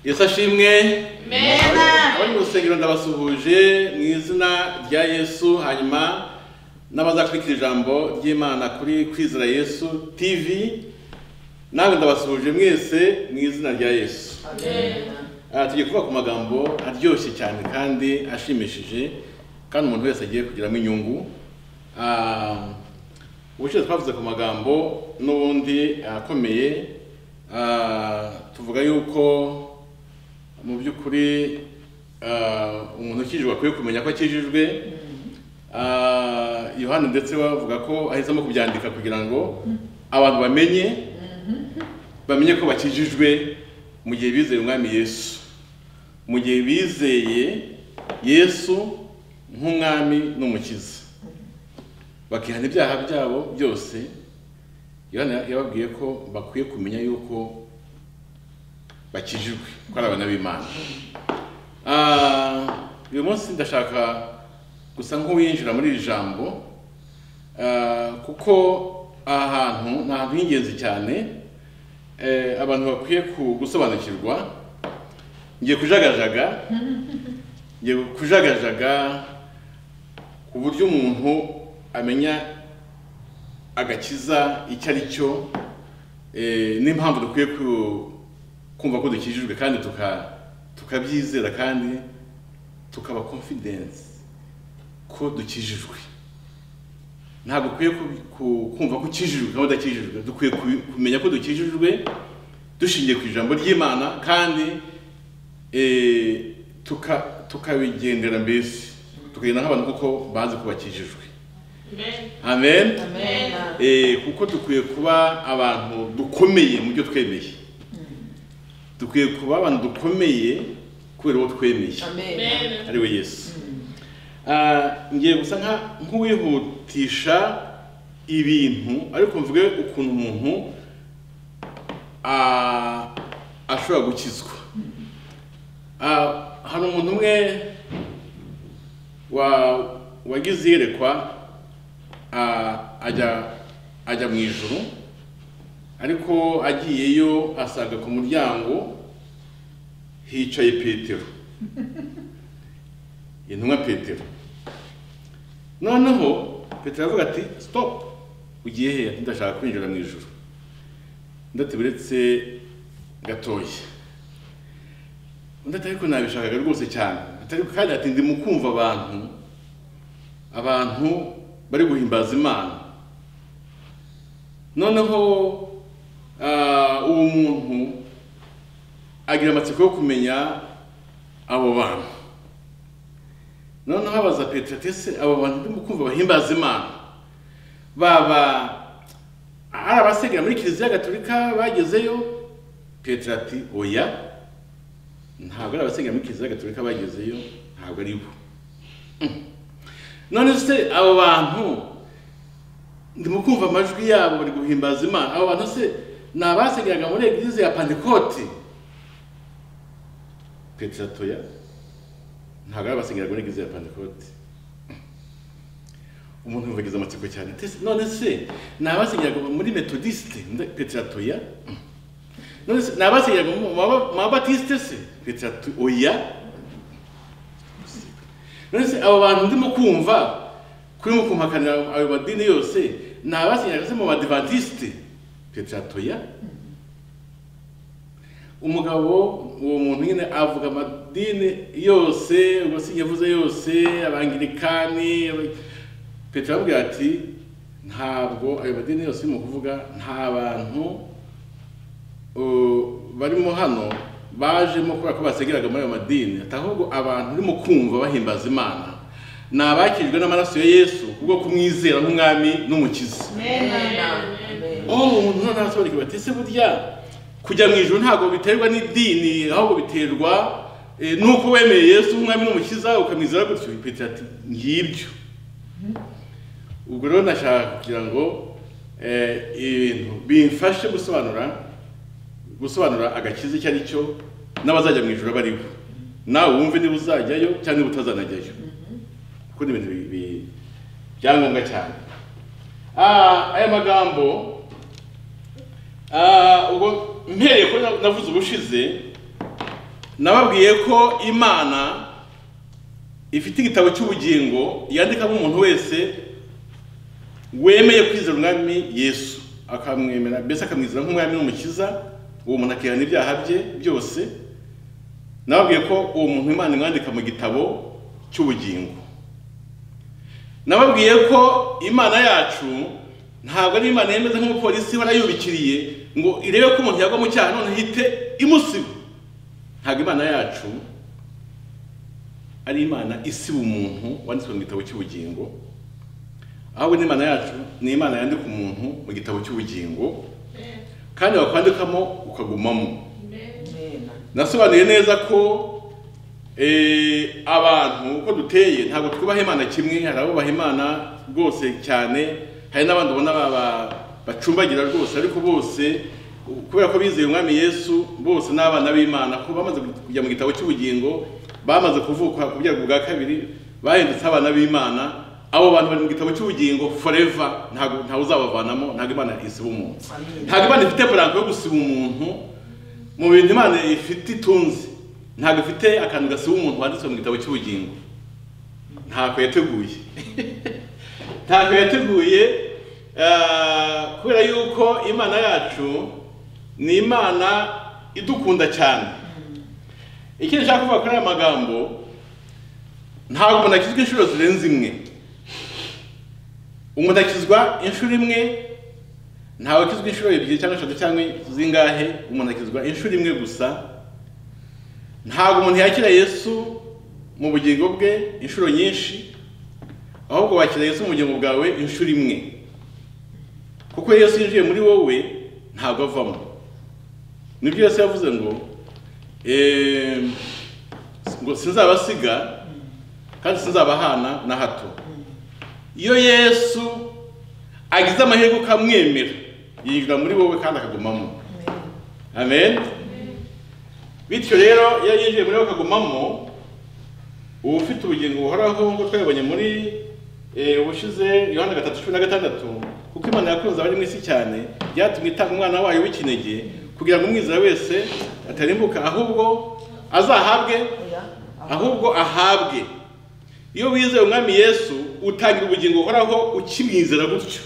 yesu ashimwe meza abari mu rusengero ndabasuhuje mu izina rya yesu hanyuma n'abazakurikira ijambo ry'imana kuri kwizera yesu tv nawe ndabasuhuje mwese mu izina rya yesu Ah, tugiye kuvuga ku magambo aryoshye cyane kandi ashimishije kandi umuntu wese agiye kugiramo inyungu Ah, ubushize twavuze ku magambo n'ubundi akomeye ah, tuvuga yuko mu by'ukuri ah, umuntu ukijijwe akwiye kumenya ko akijijwe Ah, yohani ndetse bavuga ko ahisemo kubyandika kugira ngo abantu bamenye bamenye ko bakijijwe mu gihe bizeye umwami yesu mu gihe bizeye yesu nk'umwami n'umukiza bakihana ibyaha byabo byose yohana yababwiye ko bakwiye kumenya yuko bakijijwe ko ari abana b'imana Ah, uyu munsi ndashaka gusa nk'uwinjira muri iri jambo ah, kuko aha hantu ni ahantu h'ingenzi cyane eh, abantu bakwiye ku- gusobanukirwa ngiye kujagajaga ngiye kujagajaga ku buryo umuntu amenya agakiza icyo ari cyo eh, n'impamvu dukwiye ku- kumva ko dukijijwe kandi tuka- tukabyizera kandi tukaba confidence ko dukijijwe ntabwo ukwiye ku- ku- kumva ko ukijijwe cyangwa udakijijwe dukwiye ku- kumenya ko dukijijwe dushingiye ku ijambo ry'imana kandi eh, tuka- tukabigendera mbese tukagenda nk'abantu kuko bazi ko bakijijwe amen meza Eh, kuko dukwiye kuba abantu dukomeye mu byo twemeye dukwiye kuba abantu dukomeye kubera uwo twemeye meza ari we yesu Ah, ngiye gusa nka- nk'uwihutisha ibintu ariko mvuge ukuntu umuntu ah, ashobora gukizwa Ah, hari umuntu umwe wa- wagize iyerekwa ah, ajya ajya mu ijoro ariko agiyeyo asaga ku muryango hicaye petero intumwa petero noneho petero aravuga ati stop ugiye hehe Ati, ndashaka kwinjira mu ijoro ndateberetse gatoya undi ati ariko nabishakaga rwose cyane Ati, ariko kandi ati ndi mu kumva abantu abantu bari guhimbaza imana noneho ah, uwo muntu agira amatsiko yo kumenya abo bantu noneho abaza petero ati ese abo bantu ndimo kumva bahimbaza imana baba ari abasengera muri kiliziya gatolika bagezeyo petero ati oya ntabwo ari abasengera muri kiliziya gatolika bagezeyo ntabwo ari bo Mm. none se abo bantu ndimo kumva amajwi yabo bari guhimbaza imana abo bantu se ni abasengeraga muri egize ya pantekote petero ati oya ntabwo ari abasengera muri egize ya pantekote umuntu yumva agize amatsiko cyane ati ese- none se ni abasengeraga muri metodisite Nda- petero ati oya none se ni abasengeraga mu baba- mu babatisite se petero ati oya none se abo bantu ndimo kumva kuri mu kumpakanira ayo madini yose ni abasengeraga se mu badivantiste petero ati oya umugabo uwo muntu nyine avuga amadini yose ubwo yavuze yose abangilikani aba- petero aramubwira ati ntabwo ayo madini yose urimo kuvuga nta bantu uh, barimo hano bajemo kubera ko basengeraga muri ayo madini ati ahubwo abantu urimo kumva bahimbaza imana ni abakijwe n'amaraso ya yesu kubwo kumwizera nk'umwami n'umukiza oh umuntu noneho arasobanukirwa ati ese burya kujya mu ijoro ntabwo biterwa n'idini ahubwo biterwa eh, nuko wemeye yesu umwami n'umukiza ukamwizera gutyo petero ati ngibyo ubwo rero nashaka kugira ngo eh, ibintu bimfashe gusobanura gusobanura agakiza icyo ari cyo n'abazajya mu ijoro bariho nawe wumve niba uzajyayo cyangwa niba utazanajyayo kuko ni ibintu bi- bi- byangombwa cyane Ah, aya magambo ah, ubwo mpereye ko navuze ubushize nababwiye ko imana ifite igitabo cy'ubugingo yandikamo umuntu wese wemeye kwizera umwami yesu akamwemera mbese akamwizera nk'umwami n'umukiza uwo muntu akihana ibyaha bye byose nababwiye ko uwo muntu imana imwandika mu gitabo cy'ubugingo nababwiye ko imana yacu ntabwo ari imana yemeze nk'umupolisi ihora yubikiriye ngo irebe ko umuntu yagwa mu cyaha none ihite imusiba ntabwo imana yacu ari imana isiba umuntu wanditswe mu gitabo cy'ubugingo ahubwo n'imana yacu ni imana yandika umuntu mu gitabo cy'ubugingo kandi wakwandikamo ukagumamo nasobanuye neza ko eh, abantu uko duteye ntabwo twubaha imana kimwe hari abubaha imana rwose cyane hari n'abandi ubona ba- ba- bacumbagira rwose ariko bose u- kubera ko bizeye umwami yesu bose ni abana b'imana ko bamaze kujya mu gitabo cy'ubugingo bamaze kuvuka ku byago bwa kabiri bahindutse abana b'imana abo bantu bari mu gitabo cy'ubugingo forever ntabwo ntawe uzabavanamo ntabwo imana isiba umuntu ntabwo imana ifite buranko yo gusiba umuntu mu bintu imana ifite itunze ntabwo ifite akantu gasiba umuntu wanditswe mu gitabo cy'ubugingo ntako yateguye ntako yateguye eh, kubera yuko imana yacu ni imana idukunda cyane ikindi nshaka kuvuga kuri aya magambo ntabwo umuntu akizwa inshuro zirenze imwe umuntu akizwa inshuro imwe ntawe akizwa inshuro ebyiri cyangwa eshatu cyangwa zingahe umuntu akizwa inshuro imwe gusa ntabwo umuntu yakira yesu mu bugingo bwe inshuro nyinshi ahubwo wakira yesu mu bugingo bwawe inshuro imwe kuko yesu yinjiye muri wowe ntabwo avamo nibyo yesu yavuze ngo "Eh, ngo sinzabasiga kandi sinzabahana na hato iyo yesu agize amahirwe ukamwemera yinjira muri wowe kandi akagumamo amen bityo rero iyo yinjiye muri wowe akagumamo uba ufite ubugingo buhoraho nk'uko twabibonye muri eh, ubushize yohana gatatu cumi na gatandatu kuko imana yakunze abari mu isi cyane byatumye itanga umwana wayo w'ikinege kugira ngo umwizera wese atarimbuka ahubwo azahabwe ahubwo ahabwe iyo wizeye umwami yesu utangira ubugingo buhoraho ukimwizera gutyo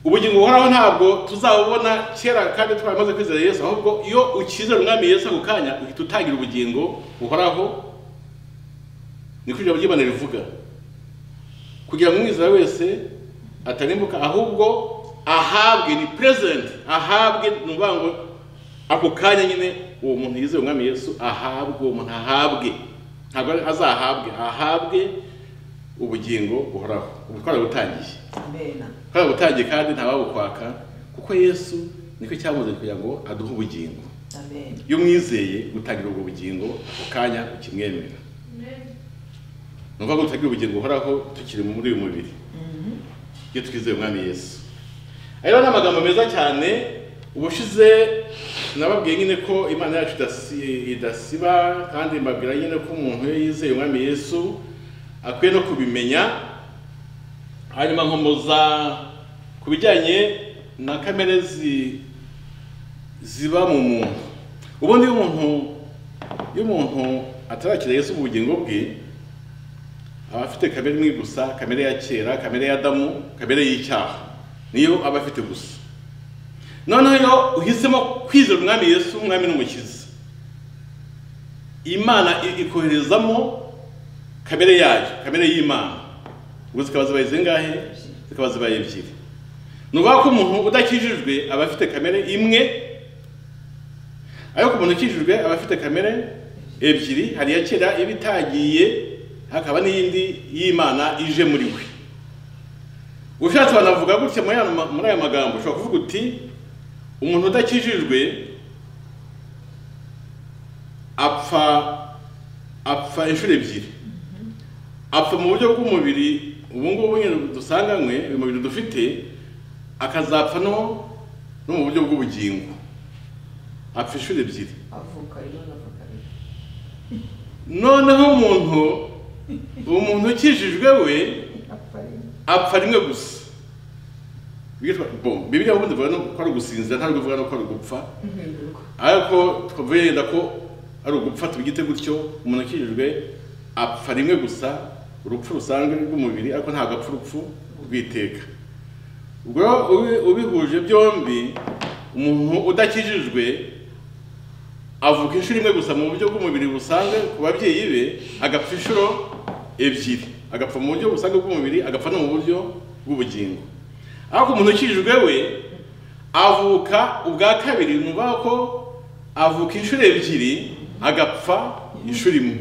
ubugingo buhoraho ntabwo tuzabubona kera kandi twaramaze kwizera yesu ahubwo iyo ukizera umwami yesu ako kanya uhita utangira ubugingo buhoraho niko ijambo ry'imana rivuga kugira ngo umwizera wese atarimbuka ahubwo ahabwe ni present ahabwe ni ukuvuga ngo ako kanya nyine uwo muntu yizeye umwami yesu ahabwe uwo muntu ahabwe ntabwo ari azahabwe ahabwe ubugingo buhoraho ubu twarabutangiye twarabutangiye kandi ntawabukwaka kuko yesu nicyo cyamuze kugira ngo aduhe ubugingo iyo umwizeye gutangira ubwo bugingo ako kanya ukimwemera ni ukuvuga ngo tutagira ubugingo buhoraho tukiri muri uyu mubiri iyo twizeye umwami yesu ayo ni amagambo meza cyane ubushize nababwiye nyine ko imana yacu idasi- idasiba kandi mbabwira nyine ko umuntu iyo yizeye umwami yesu akwiye no kubimenya hanyuma nkomoza ku bijyanye na kamere zi- ziba mu muntu ubundi iyo umuntu iyo umuntu atarakira yesu mu bugingo bwe aba afite kamere imwe gusa kamere ya kera kamere ya adamu kamere y'icyaha niyo aba afite gusa noneho iyo uhisemo kwizera umwami yesu umwami n'umukiza imana i- ikoherezamo kamere yayo kamere y'imana ubwo zikaba zibaye zingahe zikaba zibaye ebyiri ni ukuvuga ko umuntu udakijijwe aba afite kamere imwe ariko umuntu ukijijwe aba afite kamere ebyiri hari iya kera iba itagiye hakaba n'iyindi y'imana ije muri we ushatse banavuga gutya muri aya ma- muri aya magambo ushobora kuvuga uti umuntu udakijijwe apfa apfa inshuro ebyiri apfa mu buryo bw'umubiri ubu ngubu nyine dusanganywe uyu mubiri dufite akazapfa no no mu buryo bw'ubugingo apfa inshuro ebyiri noneho umuntu umuntu ukijijwe we apfa rimwe gusa bitwa bon bibiliya ubundi ivuga no ko ari ugusinzira ntabwo ivuga no ko ari ugupfa ariko twavuye yenda ko ari ugupfa tubigite gutyo umuntu akijijwe apfa rimwe gusa urupfu rusanzwe rw'umubiri ariko ntabwo apfa urupfu rw'iteka ubwo rero ubi- ubihuje byombi umuntu udakijijwe avuka inshuro imwe gusa mu buryo bw'umubiri busanzwe ku babyeyi be agapfa inshuro ebyiri agapfa mu buryo busanzwe bw'umubiri agapfa no mu buryo bw'ubugingo ariko umuntu ukijijwe we avuka ubwa kabiri nuba ko avuka inshuro ebyiri agapfa inshuro imwe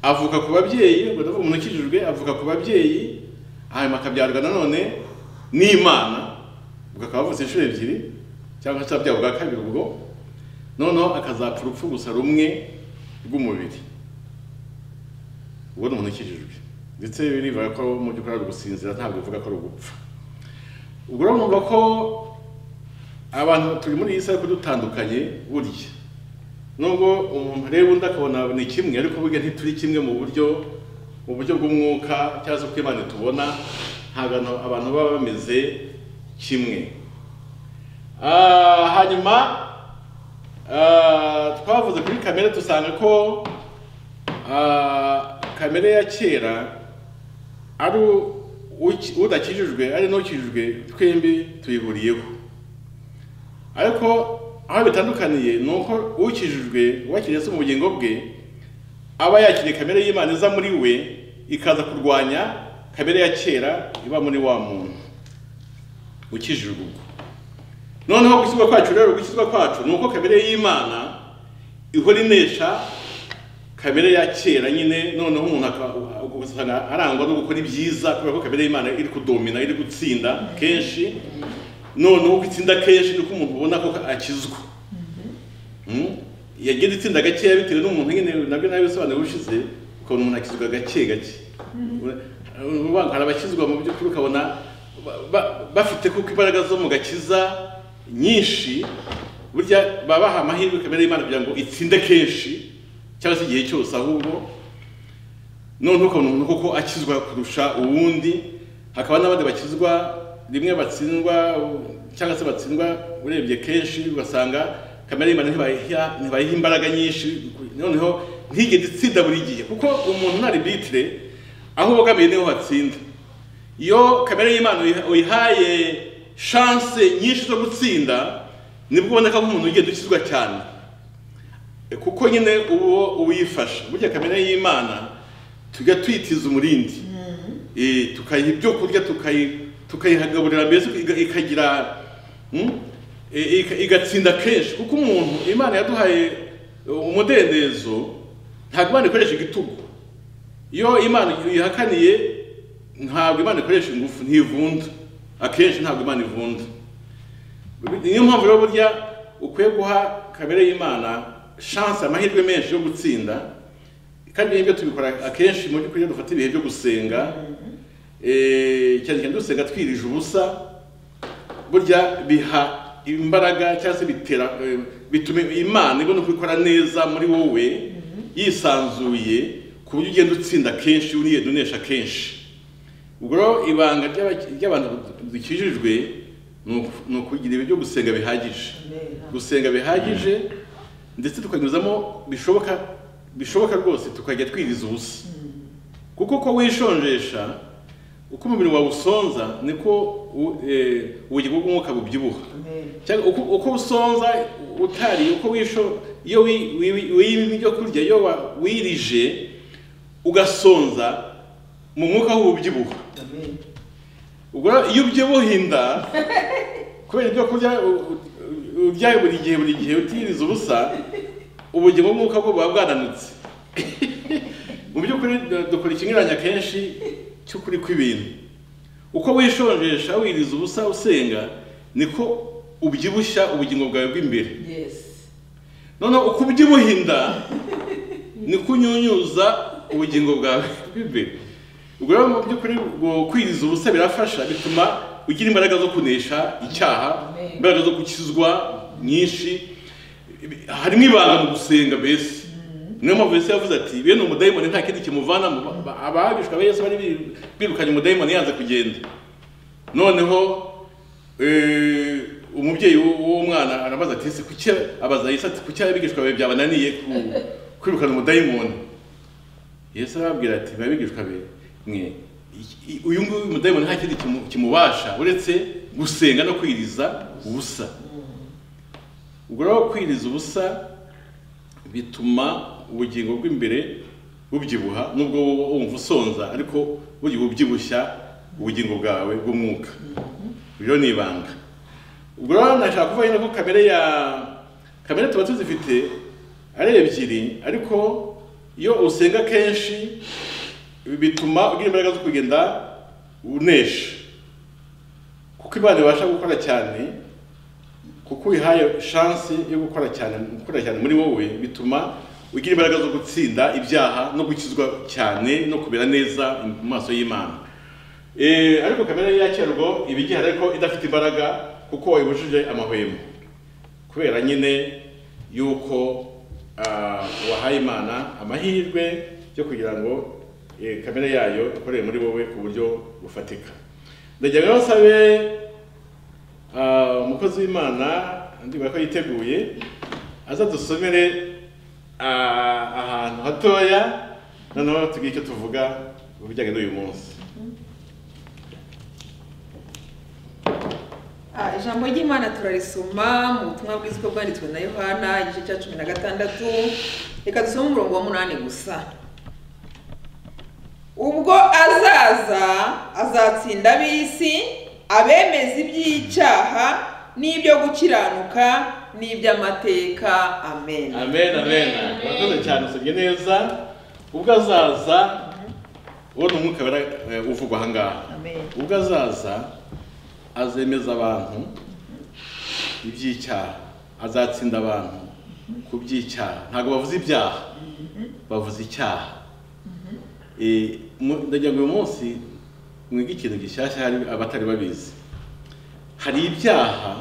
avuka ku babyeyi ubwo ndavuga umuntu ukijijwe avuka ku babyeyi hanyuma akabyarwa nanone n'imana ubwo akaba avutse inshuro ebyiri cyangwa se abyara ubwa kabiri ubwo noneho akazapfa urupfu gusa rumwe rw'umubiri ubwo ni umuntu ukijijwe ndetse birivuga ko mu by'ukuri ari ugusinzira ntabwo bivuga ko ari ugupfa ubwo rero numva ko abantu turi muri iyi saha ariko dutandukanye burya nubwo umuntu areba undi akabona ni kimwe ariko burya ntituri kimwe mu buryo mu buryo bw'umwuka cyangwa se bw'imana tubona ntabwo abantu baba bameze kimwe Ah, hanyuma Ah, twavuze kuri kamere dusanga ko ah, kamere ya kera ari u- uki- udakijijwe ari n'ukijijwe twembi tuyihuriyeho ariko aho bitandukaniye ni uko ukijijwe wakiriye se mu bugingo bwe aba yakiriye kamere y'imana iza muri we ikaza kurwanya kamere ya kera iba muri wa muntu ukijijwe ubwo noneho gukizwa kwacu rero gukizwa kwacu ni uko kamere y'imana ihora inesha kamere ya kera nyine noneho umuntu aka- ugasanga arangwa no gukora ibyiza kubera ko kamere y'imana iri kudomina iri gutsinda kenshi noneho uko itsinda kenshi niko umuntu ubona ko akizwa Mm? yagenda itsinda gakeya bitewe n'umuntu nyine nabyo nabisobanuro ushize ukabona umuntu akizwa gake gake Ubu- hari abakizwa mu by'ukuri ukabona ba- ba- bafite kuko imbaraga zo mu gakiza nyinshi burya babaha amahirwe kamere y'imana kugira ngo itsinde kenshi cyangwa se igihe cyose ahubwo noneho ukabona umuntu koko akizwa kurusha uwundi hakaba n'abandi bakizwa rimwe batsindwa cyangwa se batsindwa urebye kenshi ugasanga kamere y'imana ntibayiha ntibayiha imbaraga nyinshi noneho ntigende itsinda buri gihe kuko umuntu nta rebitire aho ubogamiye niho hatsinda iyo kamere y'imana uyiha- uyihaye shanse nyinshi zo gutsinda nibwo uboneka nk'umuntu ugenda ukizwa cyane kuko nyine uwo uwifasha burya kamere y'imana tujya tuyitiza umurindi Eh, tukayiha ibyo kurya tukayi- tukayihagaburira mbese iga- ikagira mm, eh, ika- igatsinda kenshi kuko umuntu imana yaduhaye eh, umudendezo ntabwo imana ikoresha igitugu iyo imana uyihakaniye ntabwo imana ikoresha ingufu ntivunda akenshi ntabwo imana ivunda niyo mpamvu rero burya ukwiye guha kamere y'imana shanse amahirwe menshi yo gutsinda kandi ibyo tubikora akenshi mu by'ukuri iyo dufata ibihe byo gusenga eh, cyane cyane dusenga twirije ubusa burya biha imbaraga cyangwa se bitera eh, bituma imana ibona uko ikora neza muri wowe yisanzuye ku buryo ugenda utsinda kenshi unigenda unesha kenshi ubwo rero ibanga ry'abaki- ry'abantu dukijijwe ni uku- ni ukugira ibi byo gusenga bihagije gusenga bihagije ndetse tukanyuzamo bishoboka bishoboka rwose tukajya twiriza ubusa kuko uko wishojesha uko umubiri wawe usonza niko u- eh, ubugingo bw'umwuka bubyibuha cyangwa uko- uko usonza utariye uko wisho iyo wi- wi- wi- wiriye ibyo kurya iyo wa- wirije ugasonza mu mwuka w'ububyibuha ubwo rero iyo ubyibuha inda kubera ibyo kurya u- u- uryaye buri gihe buri gihe utiriza ubusa ubugingo bw'umwuka bwo buba bwananutse mu by'ukuri du- dukora ikinyuranya kenshi cy'ukuri kw'ibintu uko wishonjesha wiriza ubusa usenga niko ubyibushya ubugingo bwawe bw'imbere noneho uko ubyibuha inda niko unyunyuza ubugingo bwawe bw'imbere ubwo rero mu by'ukuri ubwo kwiriza ubusa birafasha bituma ugira imbaraga zo kunesha icyahaਛਾਹ imbaraga zo gukizwa nyinshi harimo ibanga mu gusenga mbese niyo mpamvu yesu yavuze ati bene umudayimoni nta kindi kimuvana mu ba- abahagishwa ba yesu bari bi- birukanye umudayimoni yanze kugenda noneho eh, umubyeyi w'u- w'uwo mwana arabaza ati ese kuki abaza yesu ati kuki abigishwa bawe byabananiye ku- kwirukana umudayimoni yesu arababwira ati babigishwa be mwe iki- i- uyu nguyu mudayimoni nta kindi kimu- kimubasha uretse gusenga no kwiriza ubusa ubwo rero kwiriza ubusa bituma ubugingo bw'imbere bubyibuha nubwo wowe wumva usonza ariko bugiye bubyibushya ubugingo bwawe bw'umwuka rero ni ibanga ubwo rero nashaka kuvuga nyine ko kamere ya kamere tuba tuzifite ari ebyiri ariko iyo usenga kenshi bituma ugira imbaraga zo kugenda unesha kuko imana ibasha gukora cyane kuko uyihaye shansi yo gukora cyane gukora cyane muri wowe bituma ugira imbaraga zo gutsinda ibyaha no gukizwa cyane no kumera neza mu maso y'imana Eh, ariko kamere ya cyerwo iba igihari ariko idafite imbaraga kuko wayibujije amahwemo kubera nyine yuko ah, wahaye imana amahirwe yo kugira ngo eh, kamere yayo ikorere muri wowe ku buryo bufatika ndagira ngo nsabe Ah, umukozi w'imana ndibona ko yiteguye aza dusomere ah, ahantu hatoya noneho tugire icyo tuvuga ku bijyanye n'uyu munsi Ah, ijambo ry'imana turarisoma mu butumwa bw'isiko bwanditswe na yohana igice cya cumi na gatandatu reka dusome umurongo wa munani gusa ubwo azaza azatsinda ab'isi abemeza iby'icyaha n'ibyo gukiranuka n'iby'amateka amen amen amen Amen. urakoze cyane usomye neza ubwo azaza uwo ni umwuka wera eh, uvugwa aha ngaha Amen. ubwo azaza azemeza abantu iby'icyaha azatsinda abantu ku by'icyaha ntabwo bavuze ibyaha bavuze icyaha Eh, mu- ndagira ngo uyu munsi mwige ikintu gishyashya hari abatari babizi hari ibyaha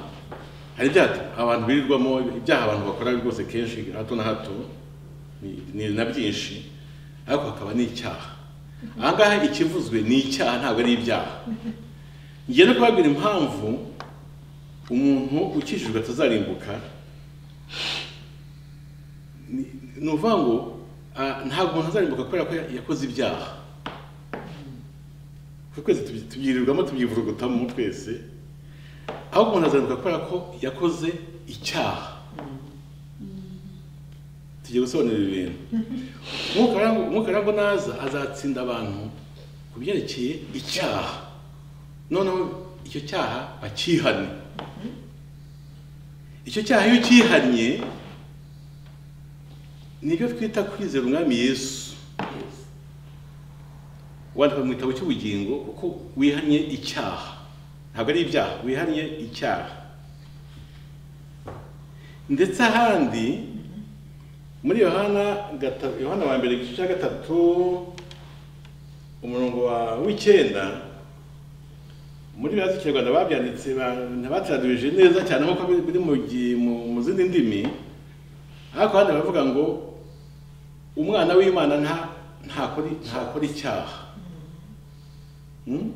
hari ibyaha abantu birirwamo ibyaha abantu bakora rwose kenshi hato na hato ni- ni na byinshi ariko hakaba n'icyaha aha ngaha ikivuzwe ni icyaha ntabwo ari ibyaha ngiye no kubabwira impamvu umuntu ukijijwe atazarimbuka ni ni ukuvuga ngo ah, ntabwo umuntu azarimbuka kubera ko yakoze ibyaha kuko twese tubyi- tubyirirwamo tubyivurugutamo twese ahubwo umuntu azarimbuka kubera ko yakoze icyaha tugiye gusobanura ibi bintu Umwuka w'Imana- umwuka w'Imana ngo naza azatsinda abantu ku byerekeye icyaha noneho icyo cyaha bakihane icyo cyaha iyo ukihanye nibyo twita kwizera umwami yesu wandika mu gitabo cy'ubugingo kuko wihannye icyaha ntabwo ari ibyaha wihannye icyaha ndetse ahandi muri yohana gata- yohana wa mbere igice cya gatatu umurongo wa w'icyenda muri biriya z'ikinyarwanda babyanditse ba- ntibatraduje neza cyane nk'uko biri biri mu gi- mu- mu zindi ndimi ariko hano baravuga ngo umwana w'imana nta ntakora ntakora icyaha Hmm?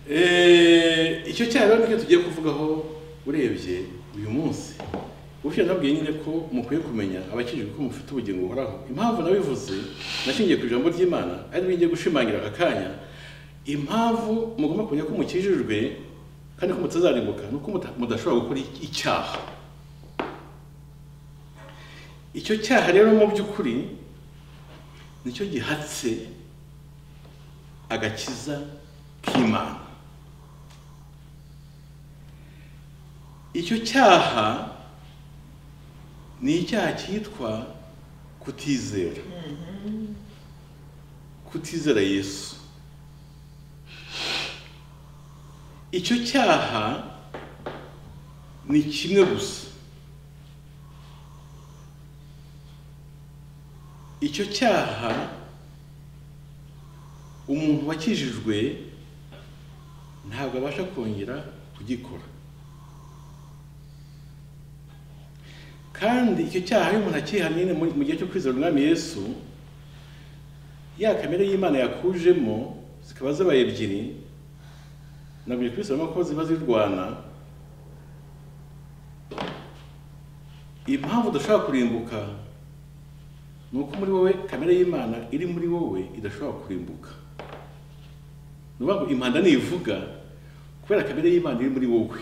Eh, icyo cyaha rero nicyo tugiye kuvugaho urebye uyu munsi ubushize nabwiye nyine ko mukwiye kumenya abakijijwe ko mufite ubugingo buhoraho impamvu nabivuze nashingiye ku ijambo ry'imana ari ngiye gushimangira aka kanya impamvu mugomba kumenya ko mukijijwe kandi ko mutazarimbuka ni uko muta- mudashobora gukora icyaha icyo cyaha rero mu by'ukuri nicyo gihatse agakiza k'imana icyo cyaha ni icyaha cyitwa kutizera kutizera yesu icyo cyaha ni kimwe gusa icyo cyaha umuntu wakijijwe ntabwo abasha kongera kugikora kandi icyo cyaha iyo umuntu akihanye nyine mu mu gihe cyo kwizera umwami yesu ya kamere y'imana yakujemo zikaba zabaye ebyiri nabwiye kwisoma ko ziba zirwana impamvu udashobora kurimbuka ni uko muri wowe kamere y'imana iri muri wowe idashobora kurimbuka ni ukuvuga ngo impanda ntivuga kubera kamere y'imana iri muri wowe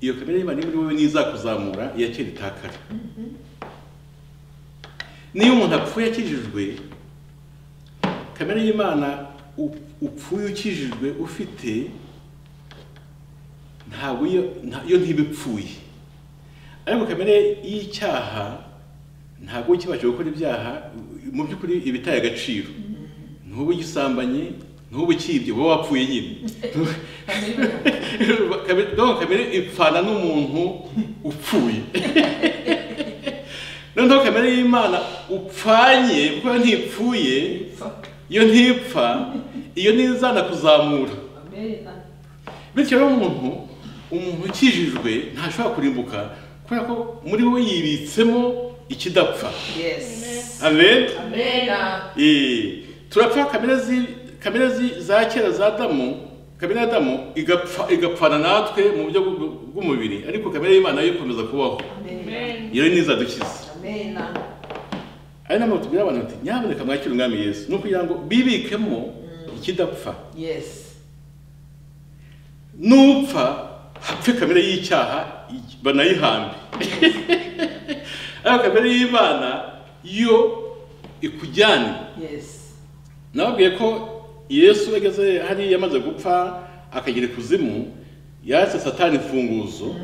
iyo kamere y'imana iri muri wowe niyo izakuzamura iyakira itakara niyo umuntu apfuye akijijwe kamere y'imana u- upfuye ukijijwe ufite ntabwo iyo nta- yo ntiba ipfuye ariko kamere y'icyaha ntabwo ukibasha gukora ibyaha mu by'ukuri iba itaye agaciro ntuba ugisambanye ntuba ukibye uba wapfuye nyine Kamere- donc kamere ipfana n'umuntu upfuye noneho kamere y'imana upfanye kuko yo ntipfuye iyo ntipfa iyo ntizana kuzamura bityo rero umuntu umuntu ukijijwe ntashobora kurimbuka kubera ko muri we yibitsemo ikidapfa yes amen Amen. Eh, turapfa kamere zi- kamere zi- za kera za damu kamere ya damu igapfa igapfana natwe mu buryo bw- bw'umubiri ariko kamere y'imana yo ikomeza kubaho Amen. iyo nizadukiza amen ari nayo mpamvu tubwira abantu bati nyamuneka mwakire umwami yesu ni ukugira ngo bibikemo ikidapfa yes nupfa hapfe kamere y'icyaha banayihambe ariko kamere y'imana yo ikujyane yes nababwiye ko yesu ageze hariya yamaze gupfa akagira ikuzimu yatse satani imfunguzo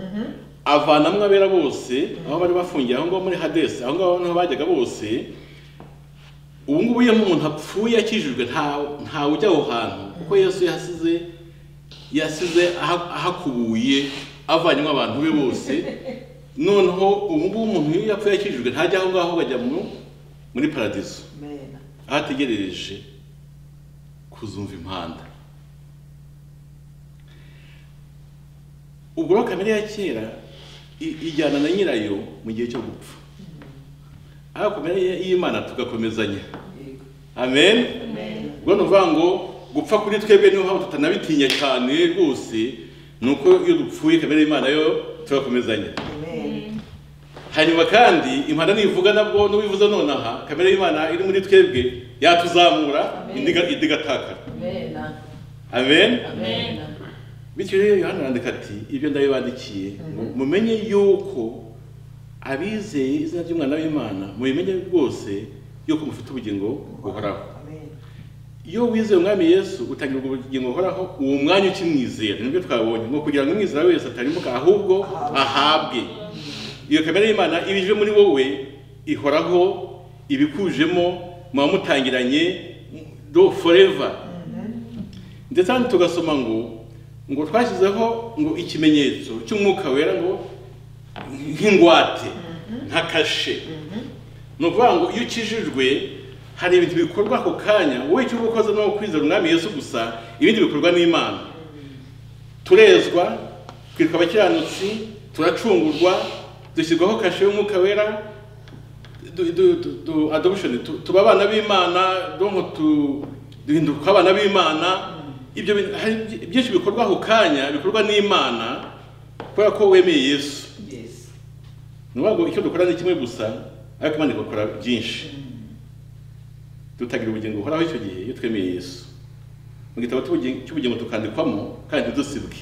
avanamo abera bose aho bari bafungiye aho ngaho muri hadesi aho ngaho niho bajyaga bose ubu ngubu iyo umuntu apfuye akijijwe nta ntawe ujya aho hantu kuko yesu yasize yasize aha- ahakubuye avanyemo abantu be bose noneho ubu ngubu umuntu iyo yapfuye akijijwe ntajya aho ngaho bajya mu- muri paradizo amen aho ategerereje kuzumva impanda ubwo rero kamere ya kera i- ijyana na nyirayo mu gihe cyo gupfa ariko kamere y- y'imana tugakomezanya yego amen Amen. ubwo ni ukuvuga ngo gupfa kuri twebwe niyo mpamvu tutanabitinya cyane rwose ni uko iyo dupfuye kamere y'imana yo tugakomezanya amen hanyuma kandi impanda nivuga nabwo n'ubivuze nonaha kamere y'imana iri muri twebwe yatuzamura Amen. indiga- indi igatakara amen amen amen bityo rero yohana arandika ati ibyo ndabibandikiye ngo mumenye yuko abizeye izina ry'umwana w'imana mubimenye rwose yuko mufite ubugingo buhoraho amen iyo wizeye umwami yesu utangira ubwo bugingo buhoraho uwo mwanya ukimwizera nibyo twabonye ngo kugira ngo umwizera wese atarimuka ahubwo ahabwe iyo kamere y'imana iba ije muri wowe ihoraho ibikujemo muba mutangiranye do forever ndetse hano tugasoma ngo ngo twashyizeho ngo ikimenyetso cy'umwuka wera ngo nk'ingwate nka kashe ni ukuvuga ngo iyo ukijijwe hari ibintu bikorwa ako kanya wowe icyo uba ukoze ni uwo kwizera umwami yesu gusa ibindi bikorwa n'imana turezwa twitwa abakiranutsi turacungurwa dushyirwaho kashe y'umwuka wera du- du- du- du- adoption tu- tuba abana b'imana donc tu- duhinduka abana b'imana ibyo bintu- hari byi- byinshi bikorwa ako kanya bikorwa n'imana kubera ko wemeye yesu yes ni ukuvuga ngo icyo dukora ni kimwe gusa ariko imana igakora byinshi tutagira ubugingo buhoraho icyo gihe iyo twemeye yesu mu gitabo cy'ubugi- cy'ubugingo tukandikwamo kandi ntidusibwe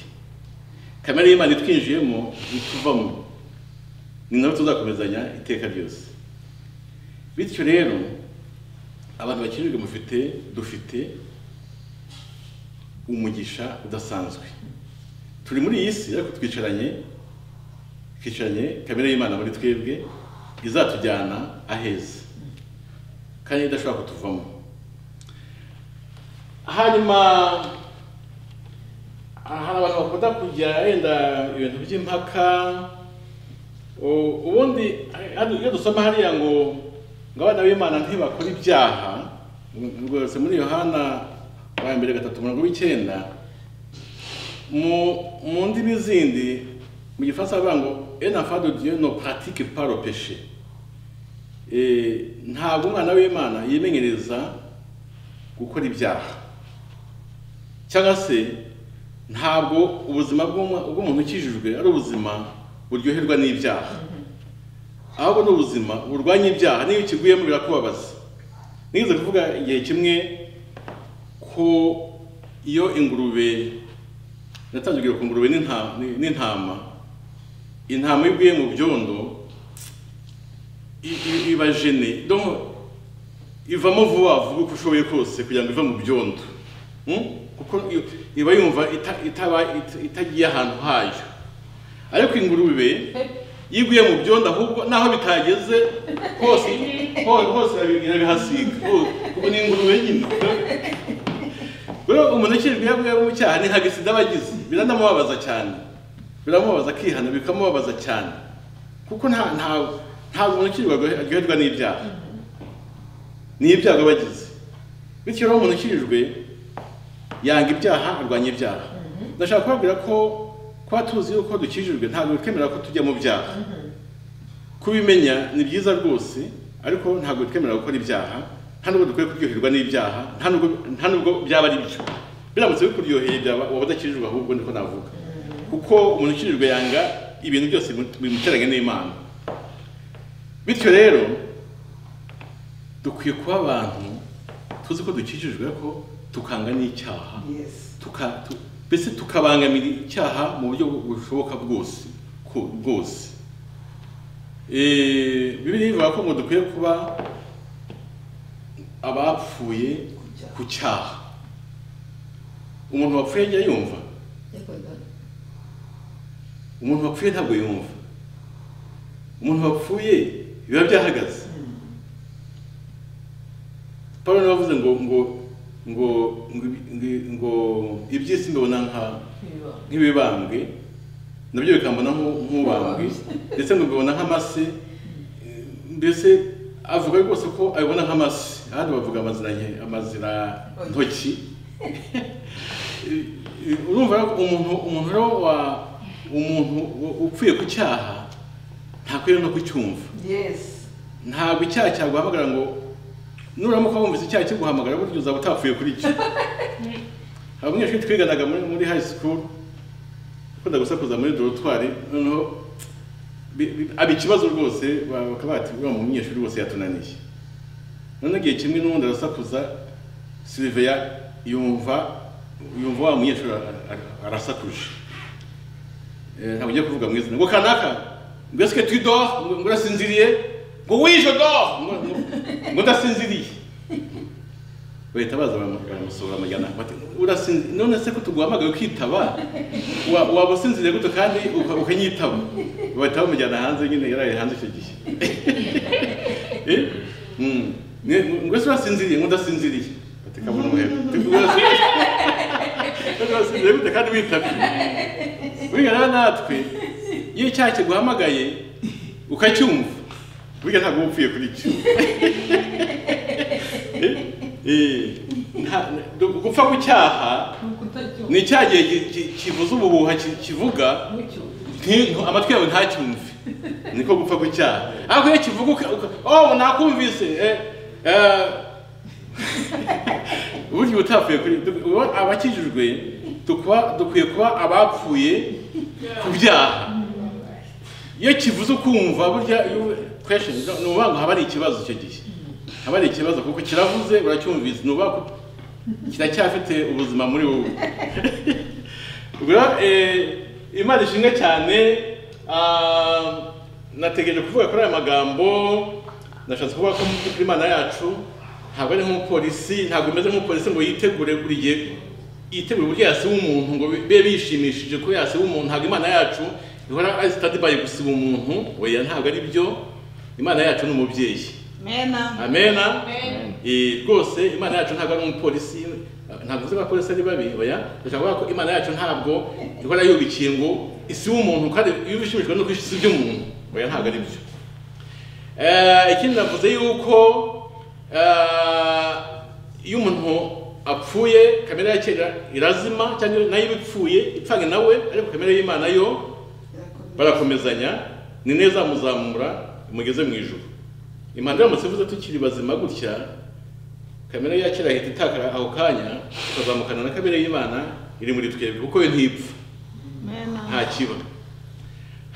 kamere y'imana itwinjiyemo ituvamo ni nawe tuzakomezanya iteka ryose bityo rero abantu bakijijwe mufite dufite umugisha udasanzwe turi muri iyi si ariko twicaranye twicaranye kamere y'imana muri twebwe izatujyana aheza kandi idashobora kutuvamo hanyuma ahantu abantu bakunda kujya yenda ibintu by'impaka u- ubundi hano iyo dusoma hariya ngo ngo abana b'imana ntibakora ibyaha rwose muri yohana wa mbere gatatu mirongo w'icyenda mu mu ndimi zindi mu gifaransa bavuga ngo enfant de dieu ne pratique pas le péché Eh, ntabwo umwana w'imana yimenyereza gukora ibyaha cyangwa se ntabwo ubuzima bw'umu- bw'umuntu ukijijwe ari ubuzima buryoherwa n'ibyaha ahubwo ni ubuzima burwanya ibyaha n'iyo ukiguyemo birakubabaza nigeze kuvuga igihe kimwe ko iyo ingurube natangirwe ku ngurube n'inta- n'intama intama iyo iguye mu byondo i- i- iba jene donc ivamo vuba vuba uko ushoboye kose kugira ngo ive mu byondo Hmm? kuko i- iba yumva ita- itaba ita- itagiye ahantu hayo ariko ingurube yiguye mu byondo ahubwo naho bitageze hose ho- hose irabi- irabihasiga Ho- kuko ni ingurube nyine rero umuntu ukiri bwiyabwiye mu cyaha ni nka gisida aba agize biranamubabaza cyane biramubabaza akihana bikamubabaza cyane kuko nta nta ntabwo umuntu ukiri aryoherwa n'ibyaha ni ibyago aba agize bityo rero umuntu ukijijwe yanga ibyaha arwanya ibyaha ndashaka kubabwira ko kuba tuzi yuko dukijijwe ntabwo twemera ko tujya mu byaha kubimenya ni byiza rwose ariko ntabwo twemera gukora ibyaha nta nubwo dukwiye kuryoherwa n'ibyaha nta nubwo- nta nubwo byaba ari byo biramutse bikuryoheye byaba waba udakijijwe ahubwo niko navuga kuko umuntu ukijijwe yanga ibintu byose bimu- bimuteranya n'imana bityo rero dukwiye kuba abantu tuzi ko dukikijwe ko tukanga n'icyaha Yes. tuka- tu- mbese tukabangamira icyaha mu buryo bushoboka bwose ko- bwose Eh, bibiliya ivuga ko ngo dukwiye kuba abapfuye ku cyaha umuntu wapfuye ajya yumva umuntu wapfuye ntabwo yumva umuntu wapfuye biba byahagaze paul niwe wavuze ngo ngo ngo ngo ngo- ngo iby'isi mbibona nka nk'ibibambwe nabyo bikambona nk'u- nk'ubambwe ndetse ngo mbibona nk'amase mbese avuga rwose ko abibona nk'amase ahandi bavuga amazina nke- amazina ntoki urumva rero umuntu umuntu rero wa umuntu u- upfuye ku cyaha ntakwiriye no kucyumva Yes. ntabwo icyaha cyaguhamagara ngo nuramuka wumvise icyaha kiguhamagara burya uzaba utapfuye kuri cyo hari umunyeshuri twiganaga muri muri high school ukunda gusakuza muri dorotwari noneho bi- bi- aba ikibazo rwose ba- bakaba bati uriya mu munyeshuri wose yatunaniye noneho igihe kimwe n'ubundi arasakuza siliveya yumva yumva wa munyeshuri ara- ara- arasakuje Eh, ntabwo ngiye kuvuga mu izina ngo kanaka ngo esike tu dor ngo urasinziriye ngo wije dor ngo- ngo- ngo ndasinziriye bahita baza baramu- baramusohora amajyana bati urasinziriye none se ko tuguhamagaye ukitaba Wa- waba usinziriye gute kandi uka- ukanyitaba bahita bamujyana hanze nyine yaraye hanze icyo gihe Eh? Mm. Ne- ngo ese urasinziriye ngo ndasinziriye bati kabona umuheto urasinziriye gute kandi witabye burya rero natwe iyo icyaha kiguhamagaye ukacyumva burya ntabwo uba upfuye kuri cyo Eh, nta- gupfa ku cyaha ni cya gihe ki- ki- kivuza ubuhuha ki- kivuga nti- ntu- amatwi yawe ntacyumve niko gupfa ku cyaha ariko iyo kivuga uka- uka- oh nakumvise eh, eh, burya utapfuye kuri ubu abakijijwe tukuba dukwiye kuba abapfuye ku byaha iyo kivuze ukumva burya iyo- question ni ukuvuga ngo haba hari ikibazo icyo gihe haba hari ikibazo kuko kiravuze uracyumvise ni ukuvuga ko kiracyafite ubuzima muri wowe ubwo rero eh, imana ishimwe cyane ah, nategereje kuvuga kuri aya magambo nashatse kuvuga ko mu by'ukuri imana yacu ntabwo ari nk'umupolisi ntabwo imeze nk'umupolisi ngo yitegure buri gihe yitegure uburyo yasiba umuntu ngo bibe bishimishije ko yasiba umuntu ntabwo imana yacu ihora ari sitadibaye gusiba umuntu oya ntabwo ari byo imana yacu ni umubyeyi Mena. amena Amen. Eh, rwose imana yacu ntabwo ari umupolisi ntabwo uzi ko abapolisi ari babi oya ndashaka kuvuga ko imana yacu ntabwo ihora yubikiye ngo isi w'umuntu kandi iyo ubishimishwa no kwishyiza iby'umuntu oya ntabwo ari byo Eh, ikindi navuze yuko eh, iyo umuntu apfuye kamere ya kera irazima cyangwa nayo iba ipfuye ipfanye nawe ariko kamere y'imana yo barakomezanya ni neza muzamura mugeze mu ijuru imana iramutse ivuze tukiri bazima gutya kamere ya kera ihita itakara aho kanya tukazamukana na kamere y'imana iri muri twebwe kuko yo ntipfa nta kiba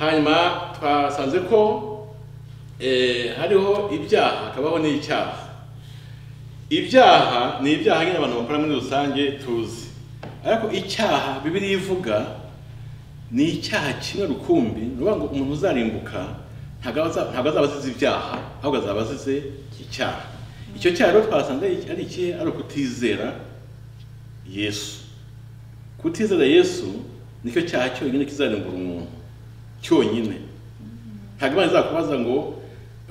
hanyuma twasanze ko eh, hariho ibyaha hakabaho n'icyaha ibyaha ni ibyaha nyine abantu bakora muri rusange tuzi ariko icyaha bibiri ivuga ni icyaha kimwe rukumbi ni ukuvuga ngo umuntu uzarimbuka ntabwo aza- ntabwo azaba azize ibyaha ahubwo azaba azize icyaha icyo cyaha rero twasanze ari ikihe ari ukutizera yesu kutizera yesu nicyo cyaha cyonyine kizarimbura umuntu cyonyine ntabwo imana izakubaza ngo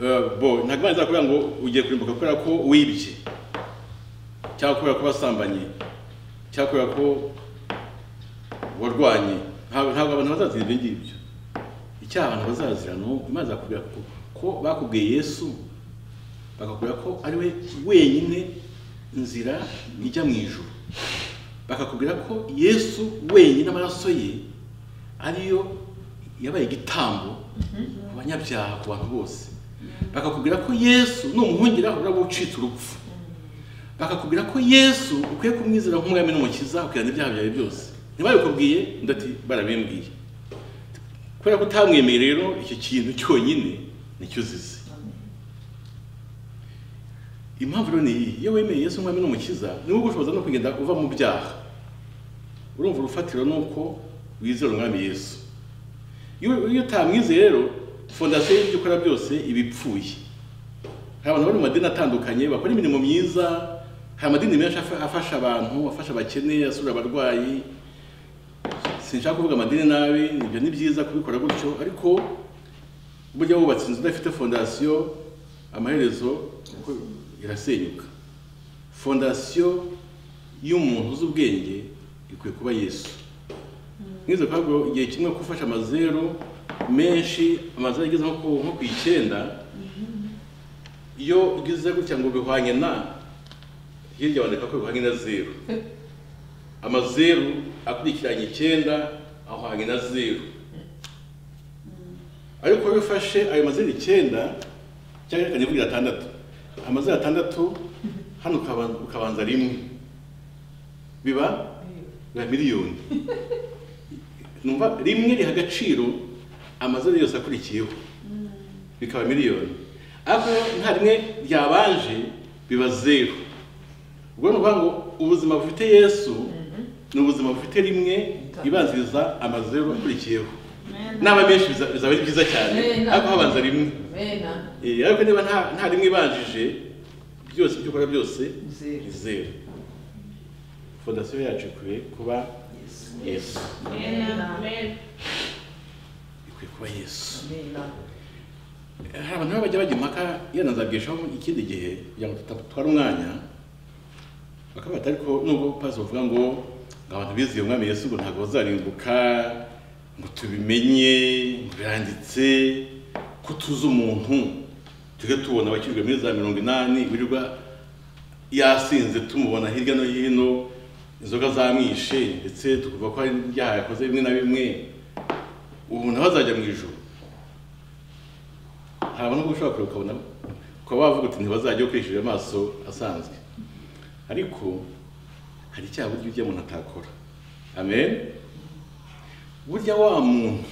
eh, bo ntabwo imana izakubwira ngo ugiye kurimbuka kubera ko wibye cyangwa kubera ko wasambanye cyangwa kubera ko warwanye ntabwo ntabwo abantu bazazira ibyo ngibyo icyaha abantu bazazira ni uko imana izakubwira ko ko bakubwiye yesu bakakubwira ko ari we wenyine nzira ijya mu ijuru bakakubwira ko yesu wenyine amaraso ye ariyo yabaye igitambo ku banyabyaha ku bantu bose bakakubwira ko yesu numuhungira uraba ucitse urupfu bakakubwira ko yesu ukwiye kumwizera nk'umwami n'umukiza ukirana ibyaha byawe byose ntibabikubwiye ndati barabimbwiye kubera ko utamwemeye rero icyo kintu cyonyine nicyo uzize impamvu rero ni iyi iyo wemeye yesu nk'umwami n'umukiza ni wowe ubushoboza no kugenda uva mu byaha urumva urufatiro ni uko wizera umwami yesu iyo iyo utamwizeye rero fondasiyo y'ibyo ukora byose iba ipfuye hari abantu bari mu madini atandukanye bakora imirimo myiza hari amadini menshi afa- afasha abantu afasha abakene asura abarwayi sinshaka kuvuga amadini nabi ibyo ni byiza kubikora gutyo ariko burya wubatse inzu idafite fondasiyo amaherezo uko irasenyuka fondasiyo y'umuntu uzi ubwenge ikwiye kuba yesu mwize kubabwo igihe kimwe gufasha amazeru menshi amazeru ageze nko ku- nko ku icyenda iyo ugize gutya ngo bihwanye na hirya bandika ko bihwanye na zeru amazeru akurikiranye icyenda ahwanye na zeru ariko iyo ufashe ayo mazina icyenda cyangwa reka nivuge atandatu amazina atandatu hano ukaba- ukabanza rimwe biba biba miliyoni numva rimwe riha agaciro amazina yose akurikiyeho bikaba miliyoni ariko nta rimwe ryabanje biba zeru ubwo ni ukuvuga ngo ubuzima bufite yesu ni ubuzima bufite rimwe ribanziriza amazeru akurikiyeho naba menshi biza- bizaba ari byiza cyane Amen. ariko habanza rimwe Mena. Eh, ariko niba nta nta rimwe ibanjije byose ibyo ukora byose Zeru. ni zeru fondasiyo yacu ikwiye kuba yesu Mena. ikwiye kuba yesu Amena. hari abantu baba bajya bajya impaka yanazabwishaho ikindi gihe kugira ngo tudatwara umwanya bakavuga ati ariko nubwo pasiteri bavuga ngo ngo abantu bizihiye umwami yesu ngo ntabwo bazarimbuka ngo tubimenye ngo biranditse ko tuzi umuntu tujye tubona abakirwa muri za mirongo inani wirirwa yasinze tumubona hirya no hino inzoga zamwishe ndetse tukumva ko hari ibyaha yakoze bimwe na bimwe ubu nawe azajya mu ijoro hari abantu ubwo ushobora kureba ukabona ukaba wavuga uti ntibazajya ukoresheje amaso asanzwe ariko hari icyaha burya ujya umuntu atakora amen burya wa muntu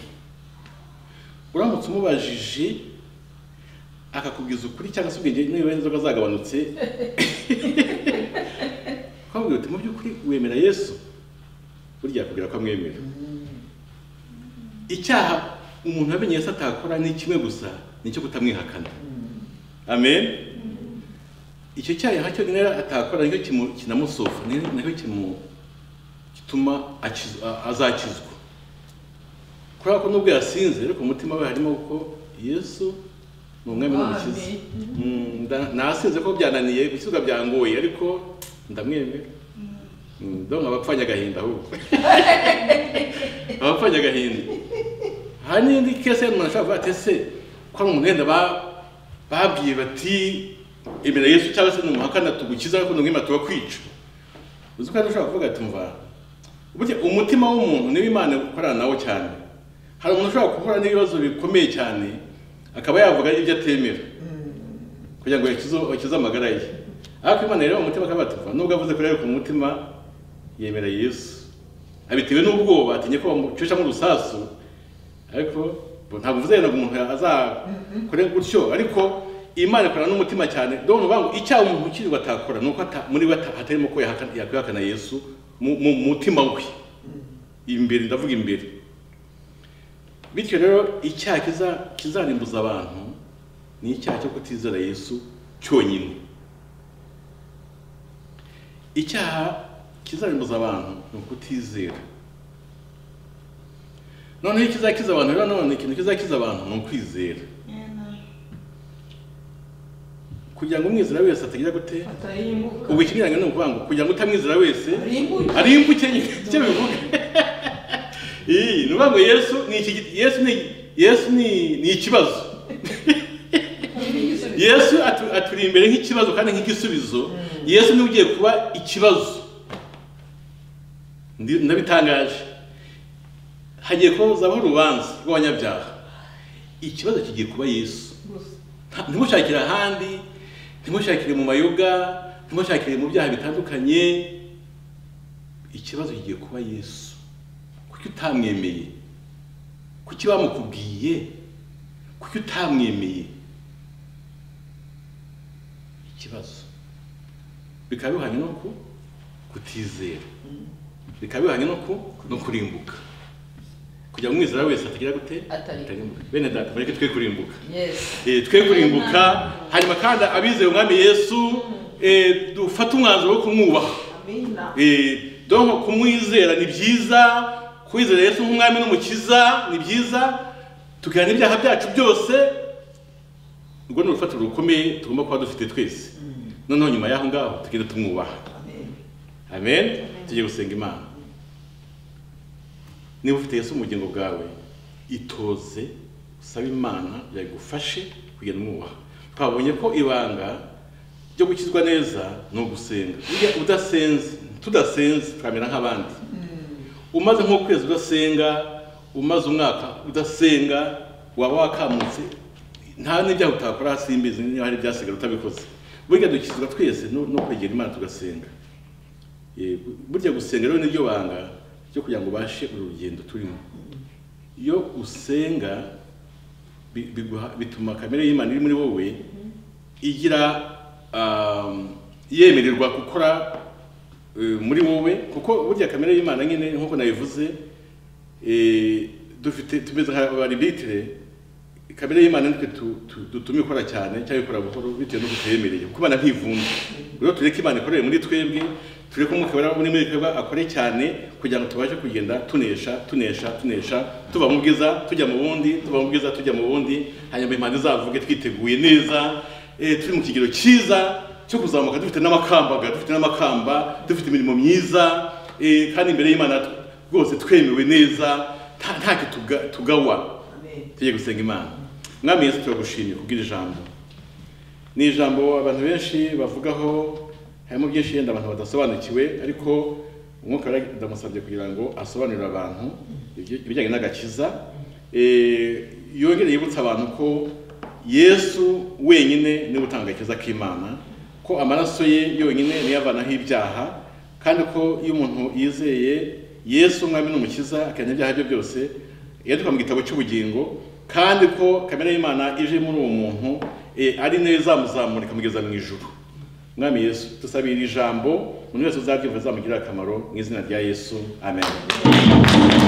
uramutse umubajije akakubwiza ukuri cyangwa se ubwenge niba inzoga zagabanutse ukamubwira uti mu by'ukuri wemera yesu burya yakubwira ko amwemera icyaha umuntu yamenye yesu atakora ni kimwe gusa ni icyo kutamwihakana amen icyo cyaha cyonyine rero atakora nicyo kimu- kinamusofa ni- nicyo kimu- gituma akiz- a- azakizwa kubera ko nubwo yasinze ariko mu mutima we harimo ko yesu ni umwami n'umukiza Mm, nda- nasinze ko byananiye gukizwa byangoye ariko ndamwemera Mm, donc abapfanye agahinda ahubwo abapfanye agahinda hari n'indi kese y'umuntu ashobora kuvuga ati ese ko ari umuntu wenda ba- babwiye bati emera yesu cyangwa se numuhakana tugukiza ariko ntumwima turakwica uzi ko hari ushobora kuvuga ati mva burya umutima w'umuntu niwo imana ikorana nawo cyane hari umuntu ushobora guhura n'ibibazo bikomeye cyane akaba yavuga ibyo atemera kugira ngo akize akize amagara ye ariko imana rero umutima akaba yatuva nubwo avuze ko yari ku mutima yemera yesu abitewe n'ubwoba atinye ko bamucishamo urusasu ariko bo ntabwo mvuze ngo umuntu azakore gutyo ariko imana ikorana n'umutima cyane dore uvuga ngo icyaha umuntu ukiri atakora ni uko ata- muri we ata- hatarimo ko yahakana- yakwihakana yesu mu- mu mutima we imbere ndavuga imbere bityo rero icyaha kiza- kizarimbuza abantu ni icyaha cyo kutizera yesu cyonyine icyaha kizarimbuza abantu ni ukutizera noneho ikizakiza abantu rero none ikintu kizakiza abantu ni ukwizera kugira ngo umwizera wese atagira gute atarimbuka ubu ikinyuranye ni ukuvuga ngo kugira ngo utamwizera wese arimbuke arimbuke nyine icyo bivuga iyi ni ukuvuga ngo yesu ni iki yesu ni yesu ni ni ikibazo yesu atu- aturi imbere nk'ikibazo kandi nk'igisubizo yesu niwe ugiye kuba ikibazo Ndi- ndabitangaje hagiye kuzaho urubanza rw'abanyabyaha ikibazo kigiye kuba yesu gusa Nta- ntimushakire ahandi ntimushakire mu mayoga ntimushakire mu byaha bitandukanye ikibazo kigiye kuba yesu kuki utamwemeye kuki bamukubwiye kuki utamwemeye ikibazo bikaba bihwanye no ku kutizera bikaba bihwanye no ku no kurimbuka kugira ngo umwizera wese atagira gute Atari. atarimbuka bene data mureke twe kurimbuka Yes. Eh, twe kurimbuka hanyuma kandi abizeye umwami yesu eh, dufate umwanzuro wo kumwubaha amina Eh, donko kumwizera ni byiza kwizera yesu nk'umwami n'umukiza ni byiza tukihana ibyaha byacu byose urwo ni urufatiro rukomeye tugomba kuba dufite twese noneho nyuma y'aho ngaho tugenda tumwubaha amen tugiye gusenga imana niba ufite yesu mu bugingo bwawe itoze usabe imana yagufashe kugenda umwubaha twabonye ko ibanga ryo gukizwa neza ni ugusenga burya udasenze tudasenze twamera nk'abandi umaze nk'ukwezi udasenga umaze umwaka udasenga waba wakamutse nta n'ibyaha utakora hasi y'imbizi niba hari ibyasigara utabikoze burya dukizwa twese no no kwegera imana tugasenga Eh, burya gusenga rero niryo banga ryo kugira ngo ubashe uru rugendo turimo iyo usenga bi- biguha- bituma kamere y'imana iri muri wowe igira um, yemererwa gukora eh, muri wowe kuko burya kamere y'imana nyine nk'uko nabivuze eh, dufite tumeze nk'abaribitire kamere y'imana nitwe tu- tu- dutuma ikora cyane cyangwa ikora buhoro bitewe n'uko tuyemereye kuko imana ntivunda rero tureke imana ikorere muri twebwe tureke umwuka wera muri muri twebwe akore cyane kugira ngo tubashe kugenda tunesha tunesha tunesha tuva mu bwiza tujya mu bundi tuva mu bwiza tujya mu bundi hanyuma impande izavuge twiteguye neza eh, turi mu kigero cyiza cyo kuzamuka dufite n'amakambaga dufite n'amakamba dufite imirimo myiza eh, kandi imbere y'imana rwose twemewe neza nta- nta kituga tugawa tujye gusenga imana mwami yesu turagushimye kubwira ijambo ni ijambo abantu benshi bavugaho harimo byinshi yenda abantu badasobanukiwe ariko umwuka wera ndamusabye kugira ngo asobanurire abantu ibyo- ibijyanye n'agakiza Eh, yongere yibutsa abantu ko yesu wenyine niwe utanga agakiza k'imana ko amaraso ye yonyine niyo avanaho ibyaha kandi ko iyo umuntu yizeye yesu umwami n'umukiza akanya ibyaha bye byose yandikwa mu gitabo cy'ubugingo kandi ko kamere y'imana ije muri uwo muntu eh, ari nayo izamuzamura ikamugeza mu ijuru mwami yesu dusabira iri jambo umuntu wese uzaryumva azamugirira akamaro mu izina rya yesu amen